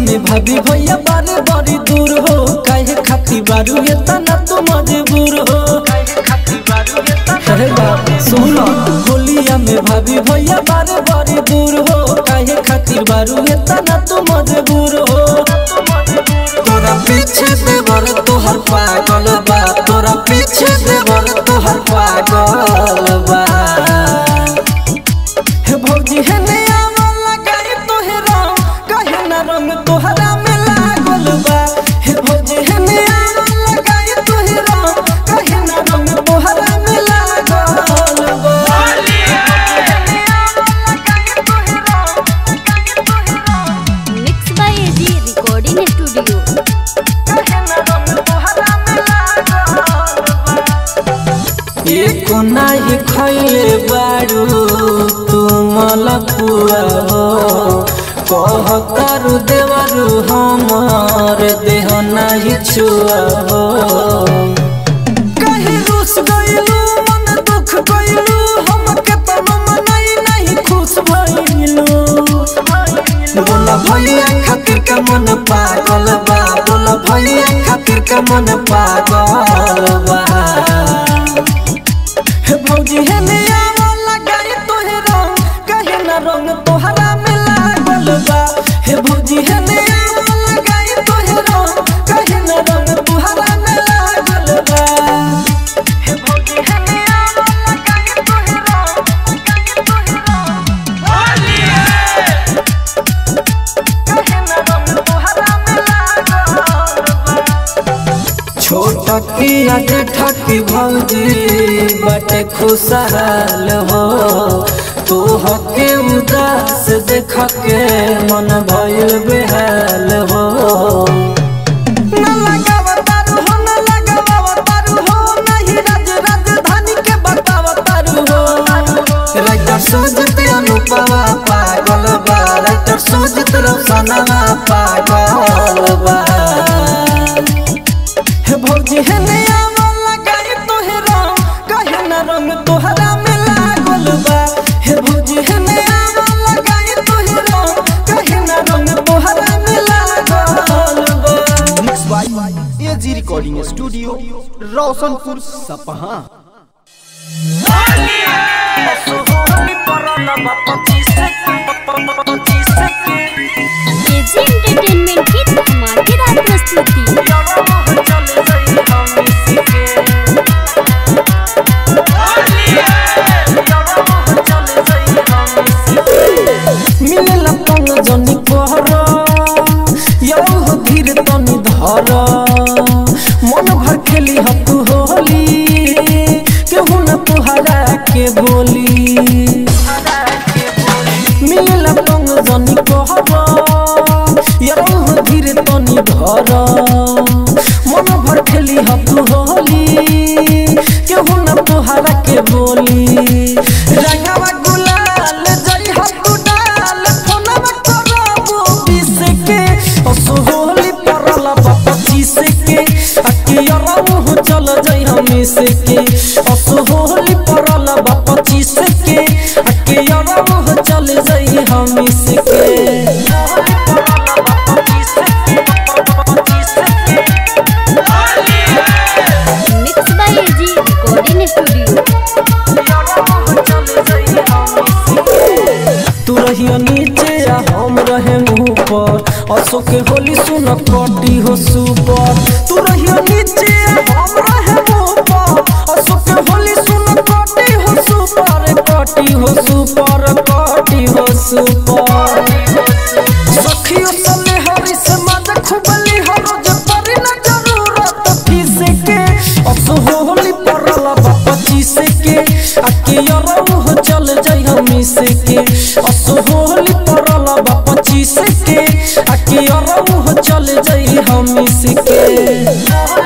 में भाभी भैया बारे बड़ी दूर हो काहे खाती बारू ये तना तू मजबूर हो अरे बाप सुनो होलिया में भाभी भैया बारे बड़ी दूर हो काहे खातिर बारू ये तना तू मजबूर हो तोरा पीछे देवर तोहर पागल बा तोरा पीछे देवर तोहर पागल बा हे भौजी हे नया वाला गाड़ी तोहे राम कहे ना रंग तोहरा में लागल बा हे भौजी हे नया वाला गाड़ी तोहे राम कहे ना रंग तोहरा में लागल बा mix by AG recording studio एको नाही खैले बारू तू मलपुआ हो कह करू देवरू हमर देह नाही छुआ हो कहीं रुस गइलू मन दुख गइलू हमके तनो मनई नहीं खुश भइलू बोला भैया खातिर का मन पागल बा बोला भैया खातिर का मन पागल बा हे भौजी हे नया वाला गाड़ी तोहे रंग कहे ना रंग तोहरा में लागल बा हे भौजी हे नया वाला गाड़ी तोहे रंग कहे ना रंग तोहरा में लागल बा हे भौजी हे नया वाला गाड़ी तोहे रंग कहे ना रंग तोहरा में लागल बा छोट की आज ठकी भौजी बटे खुशहाल हो तू हके उदास देख के मन भइल बेहाल हो न लगावा तारू हो न लगावा तारू हो नहीं राज राजधानी के बतावा तारू हो राइटर सुजत अनुपवा पागल बा राइटर सुजत रोशनवा पागल बा हे भौजी हे नया वाला गाड़ी तोहे रंग कहे ना रंग तोहरा में लागल बा हे भौजी हे नया वाला गाड़ी तोहे रंग कहे ना रंग तोहरा में लागल बा mix by AG recording studio Roshanpur Sapaha AG entertainment की धमाकेदार प्रस्तुति मिलेला पंग जनी कहर यौ धीर तनी धर मन भर खेली हतु होली केहू न तुहरा के बोली मिलेला पंग जनी कहर यौ धीर तनी धर मन भर खेली हतु होली केहू न तुहरा के बोली रंगवा गुलाल जई हतु डाल फोनवा करबो बिस के असोहली परला पच्चीस के अकियरहु चल जई हम से के असोहली परला पच्चीस के अकियरहु चल जई हम से के mix by AG recording studio तू रहियो नीचे आ हम रहे ऊपर असो के होली सुन कटी हो सुपर तू रहियो नीचे आ हम रहे ऊपर असो के होली सुन कटी हो सुपर कटी हो सुपर कटी हो सुपर सखियो सले हरी से मज खुबली हरो जे परी न जरूरत फीस के असो होली परला पच्चीस के अकियरहु हो चल जई हम से के असो होली परला पच्चीस के अकियरहु हो चल जई हम से के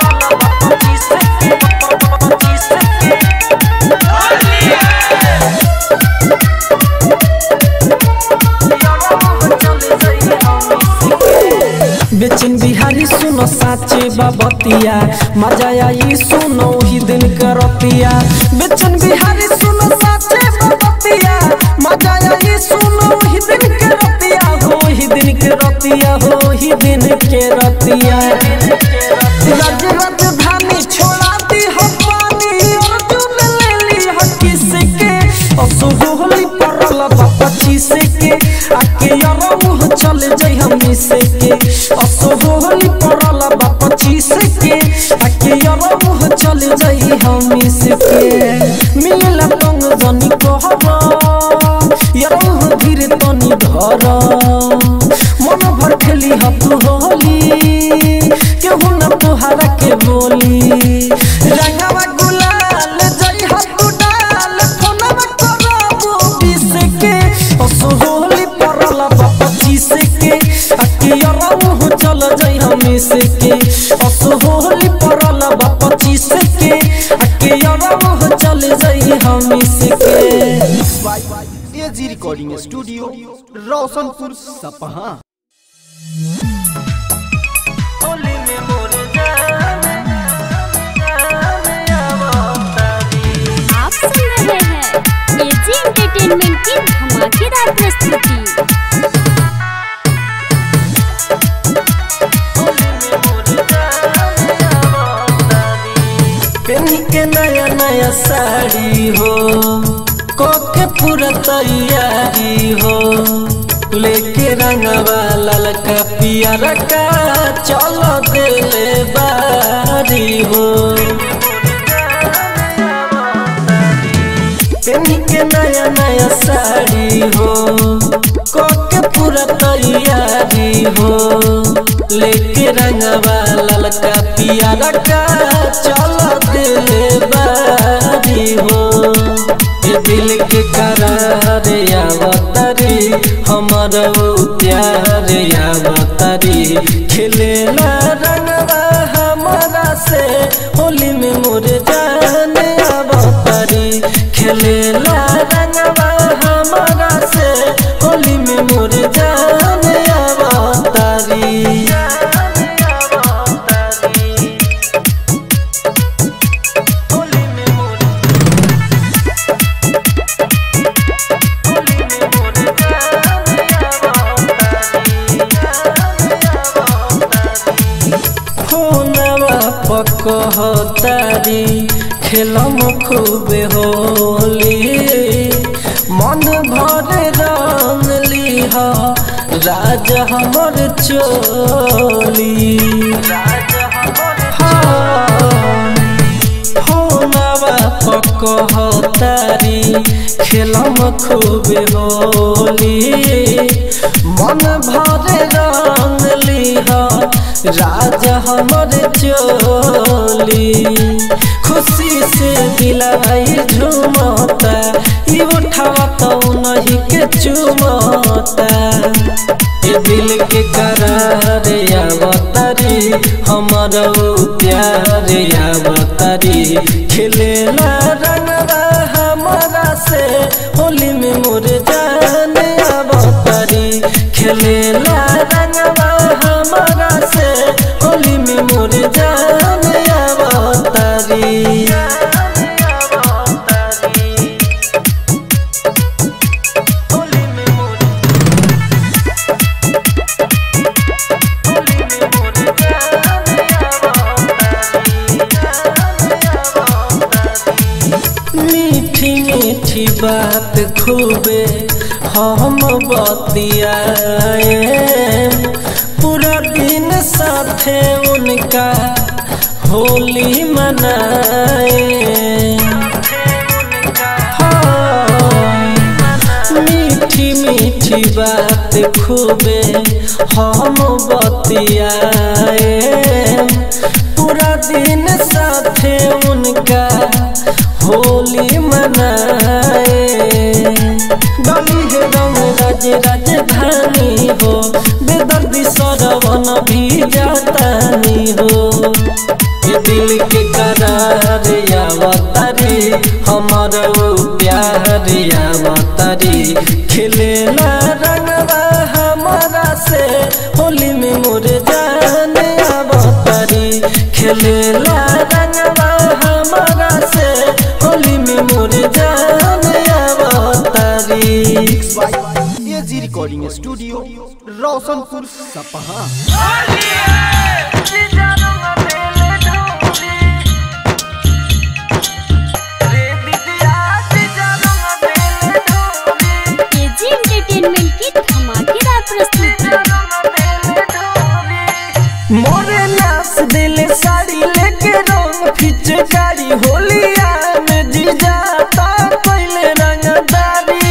बेचन बिहारी सुनो साचे बाबतिया मजा आई सुनो ही दिन करतिया बेचन बिहारी सुनो साचे बाबतिया मजा आई सुनो ही दिन करतिया हो ही दिन के रतिया हो ही दिन के रतिया राज राजधानी छोड़ा दी हो पानी अर्जुन ले ली हो किसके असुहोली परल बा पच्चीस के आके यार मुँह चल जाई हम से के असुहोली परल बा पच्चीस के आके यार मुँह चल जाई हम से के मिला तंग जनी कहरा यार मुँह धीरे तनी धर मन भर खेली हत होली केहू न तोहरा के बोली रंगवा गुलाल जई हत डाल फोनवा करबो बीस के असोहली परला बा पच्चीस के अकियरा मुँह चल जई हमी से के असोहली परला बा पच्चीस के अकियरा मुँह चल जई हमी से के एजी रिकॉर्डिंग स्टूडियो रोशनपुर सपहा होली में मोर जाने जाने आवतारी आप सुन रहे हैं एजी एंटरटेनमेंट की धमाकेदार प्रस्तुति पेनी के नया नया साड़ी हो कोके पूरा तैयारी हो लेके रंगवा ललका पियर का चलो दिले बारी हो पेनी के नया नया साड़ी हो कोके पूरा तैयारी हो लेके रंगवा ललका पियर का चलो दिल बारी हो ये दिल के करार आवतरी हमर प्यार आवतरी खिलेला रंगवा हमारा से होली में मोर जाने आवतरी खेलेला रंगवा हमारा से होली में मोर जाने आवतरी होली में मोर होली में मोर जाने आवतरी फोनवा पकहतारी खेलम खूबे होली मन भर रंग लीह राज हमर चोली हाँ। फोनवा पकहतारी खेलम खूबे होली मन भर रंग लीह राज हमर चोली खुशी से दिलाई झुमता ई उठावा तो नहीं के चुमता ये दिल के करार आवतरी हमर प्यार आवतरी खिलेला रंगवा हमारा से होली में मोर जाने आवतरी खेलेला रंगवा हमारा से होली में मोर जाने आवतरी होली में मोर होली में मोर जाने आवतरी मीठी मीठी बात खूबे हम बतियाए पूरा दिन साथे उनका होली मनाए हाँ, मीठी मीठी बात खूबे हम बतियाए पूरा दिन साथे उनका होली मनाए डली है रंग राज राजधानी हो बेदर्दी सरवन भी जातानी हो ये दिल के करार आवतारी हमर प्यार आवतारी खिलेला रंगवा हमारा से होली में मोर जाने आवतारी खेलेला रंगवा हमारा से होली में मोर जाने आवतारी AG recording recording studio Roshanpur Sapaha AG entertainment की धमाकेदार प्रस्तुति मोरे नाच दिले साड़ी लेके रंग फिचकारी होलिया में जीजा ता कोइले रंगदारी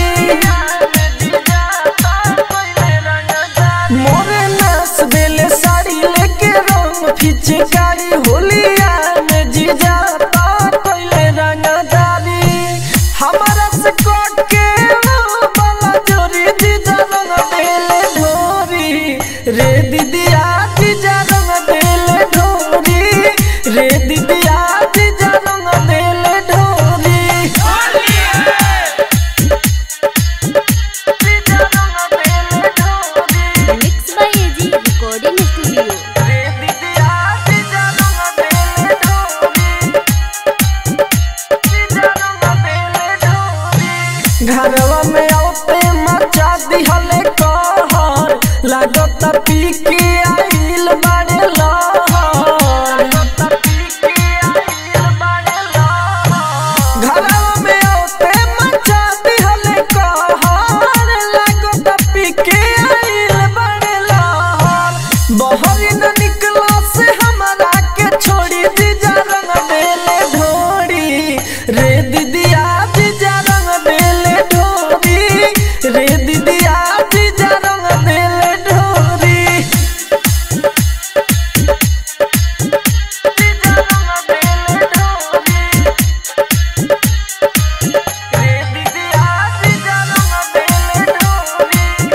मोरे नाच दिले साड़ी लेके रंग फिचकारी होलिया में जीजा ता कोइले रंगदारी हमारा से कोट के वो बाला जोरी जीजा रंग देले ढोरी रे दीदिया जीजा रंग देले ढोरी रे दीदिया जीजा रंग देले ढोरी जीजा रंग देले ढोरी mix by AG recording studio रे दीदिया जीजा रंग देले ढोरी जीजा रंग देले ढोरी घरवा में औते मचा दिहले कहर लागत पी के आइल बाड़े लहर घरवा में औते मचा दिहले कहर लागत पी के आइल बाड़े लहर बहर न निकला से हमरा के छोड़ी दीजा रंग देले ढोड़ी रे दीदिया दीजा रंग देले ढोरी रे दीदिया दीजा रंग देले ढोरी दीजा रंग देले ढोरी रे दीदिया दीजा रंग देले ढोरी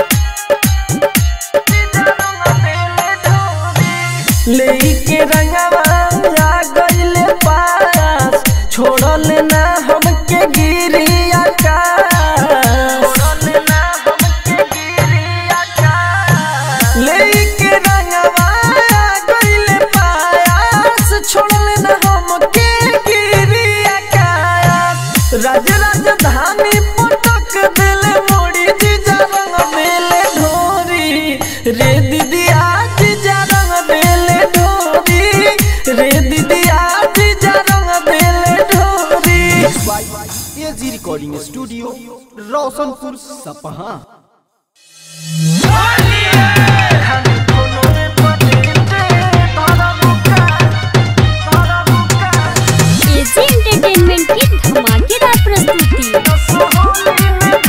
दीजा रंग देले ढोरी लेके रंगवा आ गइले पास छोड़ल ना हमके गिरी आकाश लेके रंगवा आ गइले पास छोड़ल ना हमके गिरी आकाश राज राजधानी पटक दिले मोड़ी जीजा रंग देले ढोरी रे दीदिया जीजा रंग देले ढोरी रे दीदिया जीजा रंग देले ढोरी AG recording studio Roshanpur Sapaha AG entertainment की धमाकेदार प्रस्तुति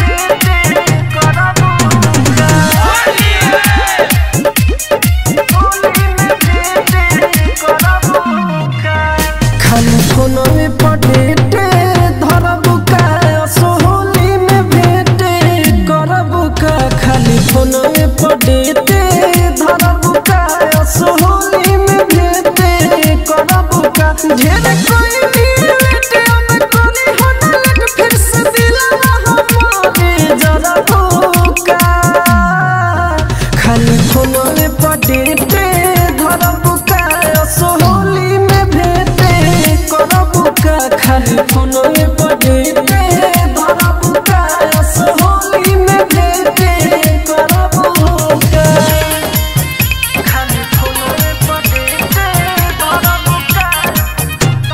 खाली फोनो में पटेटे धरबु का सोहोली में भेटे करबु का खाली फोनो में पटेटे धरबु का सोहोली में भेटे करबु का ढेर कोई भी बेटे हम कोनी होना लग फिर से दिलवा हमारे जरा भूका खाली फोनो में पटेटे धरबु का सोहोली में भेटे करबु का खाली फोनो में पटेटे धरबु का सोहोली में भेटे करबु का खाली फोनो में पटेटे धरबु का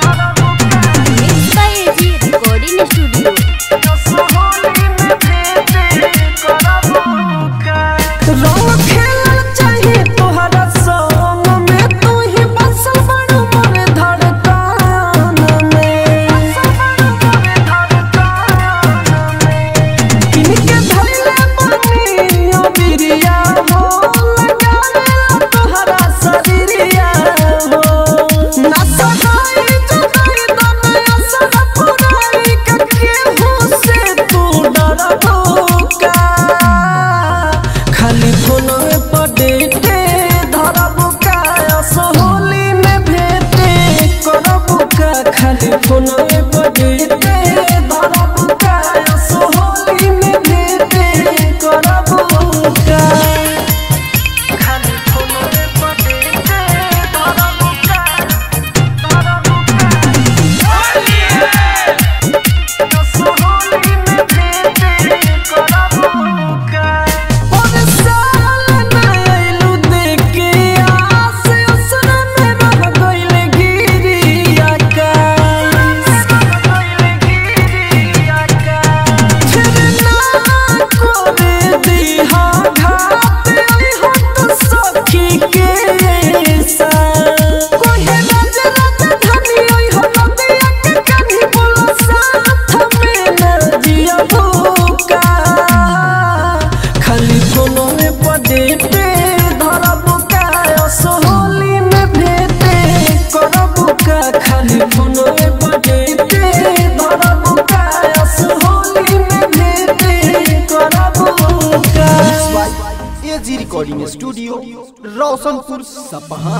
रोशनपुर सपहा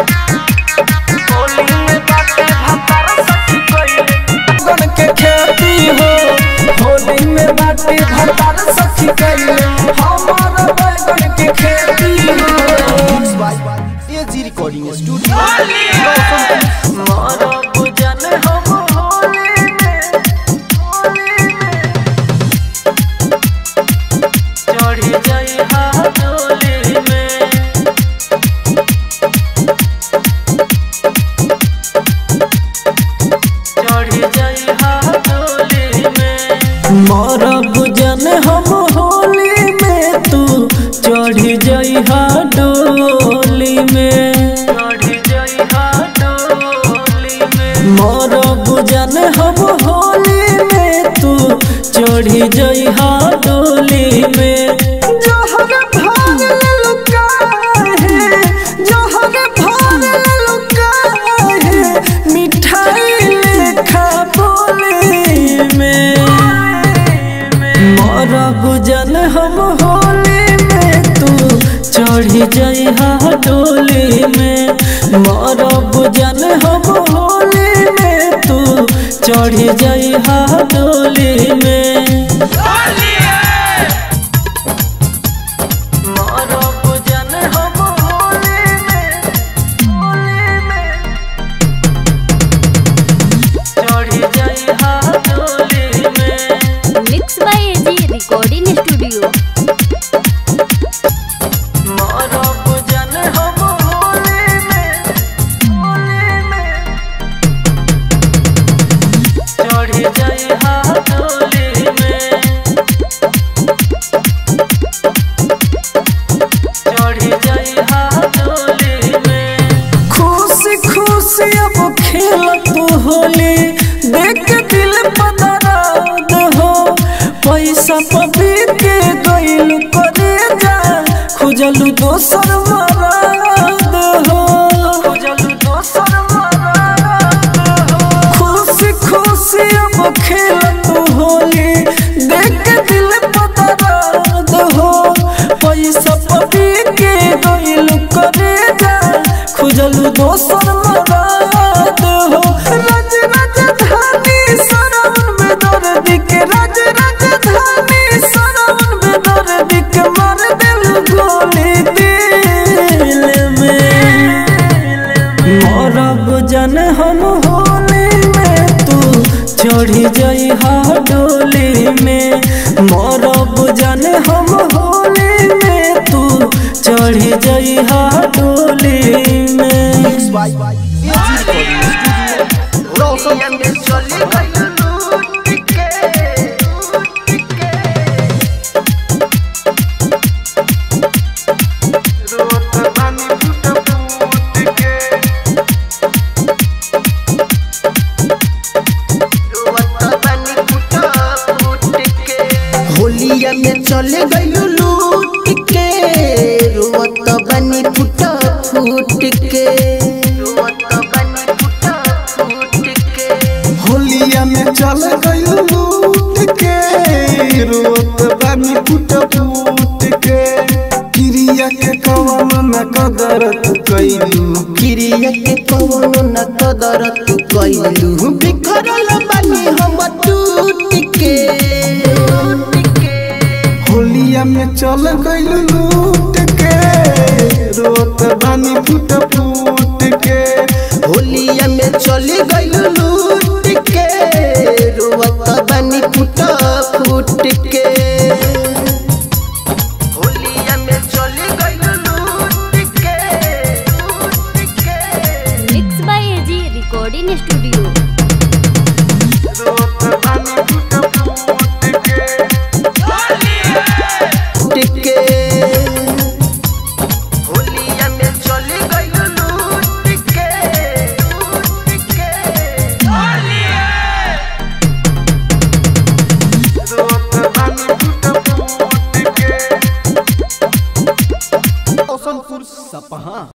गन के खेती हो होली में बाटे भतार सखी कैले हमारा बैगन के खेती हो एजी रिकॉर्डिंग स्टूडियो रोशनपुर मारा पूजन हम होली में होली में चढ़ी जाई हाथोली में चढ़ी जाई हाथोली में मारा पूजन हम होली में तू चढ़ी जाई हाथोली में चढ़ी जाई हाथोली में मारा पूजन हम होली में तू चढ़ी जाई हाथोली में जहर भाग लुका है जहर भाग लुका है मिठाई लेखा बोली में मारा गुजन हम होली में तू चढ़ी जाई डोली में मारा गुजन हम होली में तू चढ़ी जाई डोली में मारा गुजन हम होली में होली में चढ़ी जाई डोली में mix by AG recording studio मारा पूजन हम होली में होली में चढ़ी जाई हाथोली में चढ़ी जाई हाथोली में खुशी खुशी अब खेल तू होली देख के दिल पदराद हो पैसा पबी के गइल करे जा खुजलू दोसर मराद हो खुजलू दोसर मराद हो खुशी खुशी अब खेल तू होली देख के दिल पदराद हो पैसा पबी के गइल करे जा खुजलू दोसर मराद हो राज राजधानी सरवन में दर्द के राज राजधानी सरवन में दर्द के मार दिल गोली दिल में मरब जन हम होली में तू चढ़ी जाई डोली में मरब जन हम होली में तू चढ़ी जाई डोली में एजी रिकॉर्डिंग स्टूडियो रोशनपुर होलिया में चले गइलू लूट के रोवत बनी फुट फूट के रोवत बनी फुट फूट के होलिया में चल गयो लूट के रोत बानी फूट फूट के क्रिया के कवन न कदर तू कैलू क्रिया के कवनो न कदर तू कइलू बिखरल बनी हम टूट के होलिया में चल गयो लूट के रोत बानी फूट फूट